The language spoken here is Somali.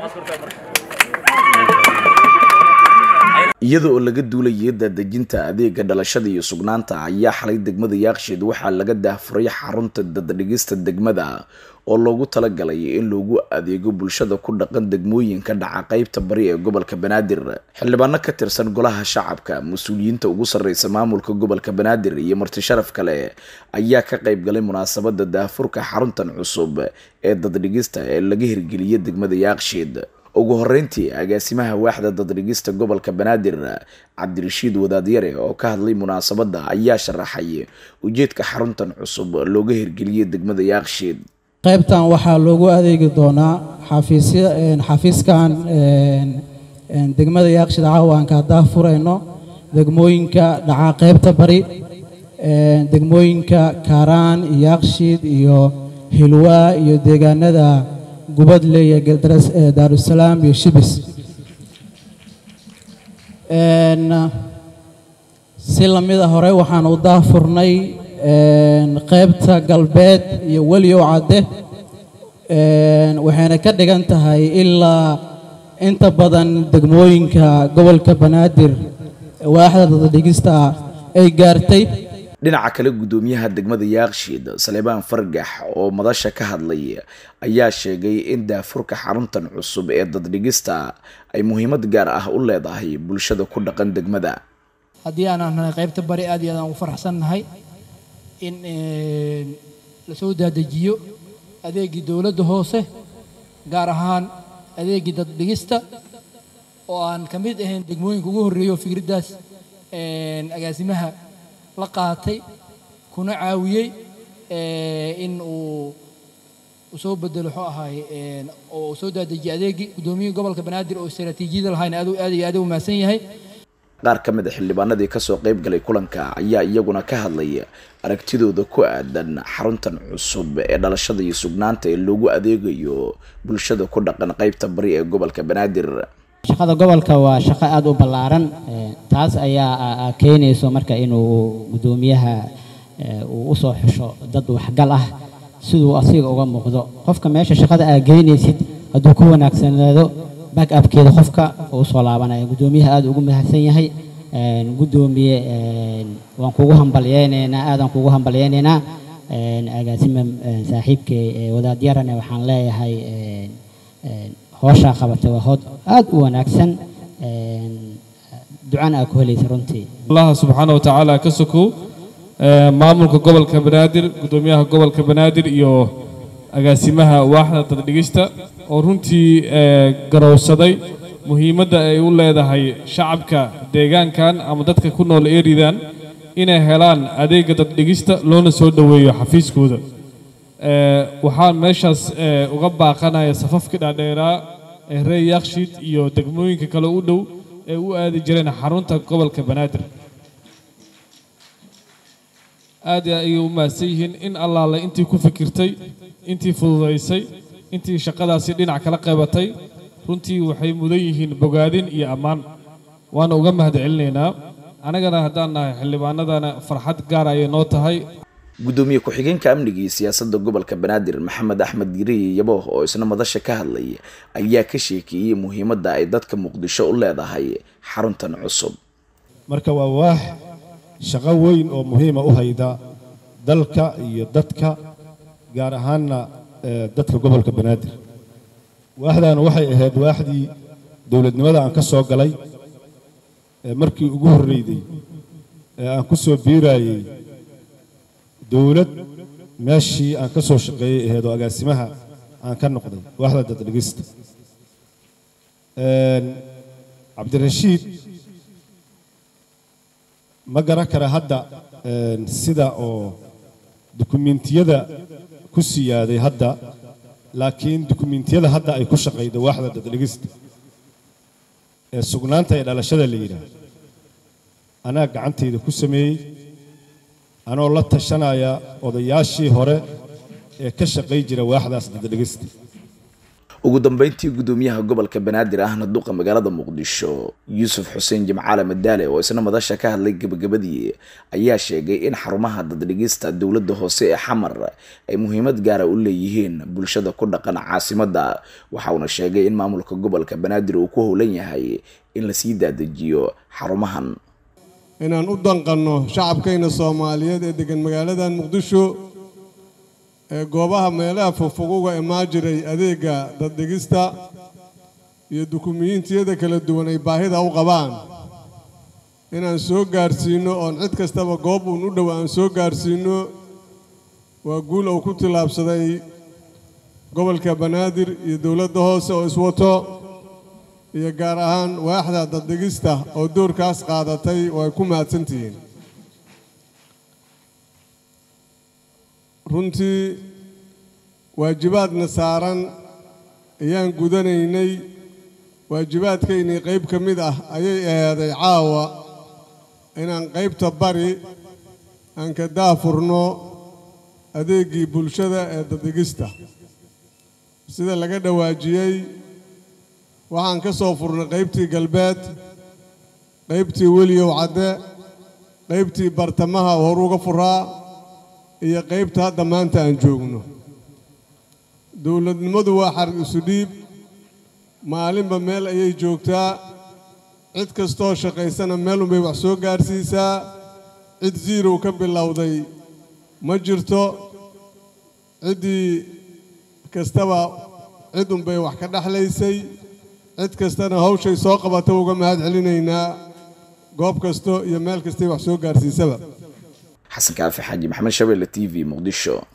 iyada oo laga duulayay daadejinta adeega dhalashada iyo sugnaanta ayaa xalay degmada yaaqshiid waxaa laga daahfuray xarunta daddhigista degmada oo loogu talagalay in loogu adeego bulshada ku dhaqan degmooyinka dhaca qeybta bari ee gobolka banaadir xildhibaano ka tirsan golaha shacabka mas-uuliyiinta ugu sarreysa maamulka gobolka banaadir iyo marti sharaf kale ayaa ka qayb galay munaasabada daahfurka xaruntan cusub ee daddhigista ee laga hirgeliyay degmada yaaqshiid ugu horeyntii agaasimaha waaxda daddhigista gobolka banaadir cabdirashiid wadaadyare oo ka hadlay munaasabadda ayaa sharaxay ujeedka xaruntan cusub looga hirgeliyay degmada yaaqshiid qaybtan waxaa loogu adeegi doonaa xafiisya xafiiskan degmada yaaqshiid caawaanka haddaa furayno degmooyinka dhacaa qaybta bari degmooyinka kaaraan yaaqshiid iyo hilwaa iyo deegaanada gubadle iyo geldaras daarusalaam iyo shibis si lamida hore waxaan u daafurnay qaybta galbeed iyo weliyow cadde waxayna ka dhigan tahay ilaa inta badan degmooyinka gobolka banaadir waaxda dadadhigista ay gaartay dhinaca kale guddoomiyaha degmada yaaqshiid saleebaan fargax oo madasha ka hadlay ayaa sheegay in daafurka xaruntan cusub ee daddhigista ay muhiimad gaar ah u leedahay bulshada ku dhaqan degmada haddii aanaan nahay qaybta bari aad iyo aad aan ugu faraxsannahay in lasoo daadejiyo adeegii dowladda hoose gaar ahaan adeegii daddhigista oo aan ka mid ahayn degmooyinka ugu horreeyo fikraddaas agaasimaha la qaatay kuna caawiyey in uu soo bedelo muxuu ahaay oo uu soo daadejiyay adeegii guddoomiyihii gobolka banaadir oo istaraatiijiyada lahayn aad aad iyo aad u mahadsan yahay qaar ka mid a xildhibaanadii kasoo qayb galay kulanka ayaa iyaguna ka hadlay aragtidooda ku aadan xaruntan cusub ee dhalashada iyo sugnaanta ee loogu adeegayo bulshada ku dhaqan qaybta bari ee gobolka banaadir shaqada gobolka waa shaqo aada u ballaaran taas ayaa keenayso marka inuu guddoomiyaha uu usoo xusho dad waxgal ah siduu asiga uga muuqdo qofka meesha shaqada aa geynaysid hadduu ku wanaagsanaado back upkeeda qofka uu usoo laabanaya guddoomiyaha aada ugu mahadsan yahay guddoomiye waan kugu hambalyeynaynaa aadaan kugu hambalyeynaynaa agaasima saaxiibkay wadaadyarane waxaan leeyahay hooshaa qabatay waa hood aada u wanaagsan ducana aa ku helaysa runtii allaha subxaana watacaala ka sokow maamulka gobolka banaadir guddoomiyaha gobolka banaadir iyo agaasimaha waaxda daddhigista oo runtii garowsaday muhiimadda ay u leedahay shacabka deegaankan ama dadka ku nool eridan inay helaan adeegga daddhigista loona soo dhoweeyo xafiiskooda waxaan meeshaas uga baaqanaya safafkii dhaadheeraa ee reer yakshiid iyo degmooyinka kale u dhow ee u aadi jireen xarunta gobolka banaadir aad ayay u mahadsan yihiin in allaale intii ku fikirtay intii fududaysay intii shaqadaasi dhinac kala qabatay runtii waxay mudan yihiin bogaadin iyo ammaan waana uga mahad celinaynaa annagana haddaan nahay xildhibaanadana farxad gaar ayay noo tahay guddoomiye ku-xigeenka amniga iyo siyaasadda gobolka banaadir maxamed axmed giriye yabooh oo isna madasha ka hadlay ayaa ka sheekeeyey muhiimadda ay dadka muqdisho u leedahay xaruntan cusub marka waa waax shaqo weyn oo muhiima u hayda dalka iyo dadka gaar ahaanna dadka gobolka banaadir waaxdaana waxay ahayd waaxdii dowladnimada aan ka soo galay markii ugu horreyday ee aan ku soo biiraayey dowlad meeshii aan ka soo shaqeeyey ahayd oo agaasimaha aan ka noqday waaxda daddhigista cabdirashiid ma garan kara hadda sida oo dukumiintiyada ku siyaaday hadda laakiin dukumiintiyada hadda ay ku shaqayda waaxda daddhigista ee sugnaanta ee dhalashada la yidhaah anaa gacantayda ku sameeyey anoo la tashanaya odayaashii hore ee ka shaqay jira waaxdaas daddhigista ugu dambeyntii gudoomiyaha gobolka banaadir ahna duqa magaalada muqdisho yuusuf xuseen jimcaale madaale oo isna madasha ka hadlay gebagabadii ayaa sheegay in xarumaha daddhigista dowladda hoose ee xamar ay muhiimad gaara u leeyihiin bulshada ku dhaqan caasimadda waxa uuna sheegay in maamulka gobolka banaadir uu ku howlan yahay in lasii daadejiyo xarumahan inaan u danqanno shacabkayna soomaaliyeed ee degan magaaladan muqdisho ee goobaha meelaha fogfog uga imaan jiray adeegga daddhigista iyo dukumiyiintiyada kala duwan ay baahida u qabaan inaan soo gaarsiinno oon cid kastaba goob uun u dhow aan soo gaarsiinno waa guul uu ku tillaabsaday gobolka banaadir iyo dowladda hoose oo iswato iyo gaar ahaan waaxda daddhigista oo doorkaas qaadatay oo ay ku mahadsantihiin runtii waajibaadna saaran ayaan gudanaynay waajibaadkaynii qayb ka mid ah ayay ahaaday caawa inaan qaybta bari aan ka daafurno adeeggii bulshada ee daddhigista sida laga dhawaajiyey waxaan ka soo furnay qaybtii galbeed qaybtii weliyow cadde qaybtii bartamaha hor uga furaa iyo qaybta hadda maanta aan joogno dowladnimadu waa xarig isu dhiib maalinba meel ayay joogtaa cid kastoo shaqaysana meelunbay wax soo gaarsiisaa cid ziirow ka bilowday ma jirto ciddii kastaba cidunbay wax ka dhexlaysay cid kastana hawshay soo qabata uga mahad celinaynaa goob kasto iyo meel kastay wax soo gaarsiisaba xasan kaafi xaaji maxamed shabeelle t v muqdisho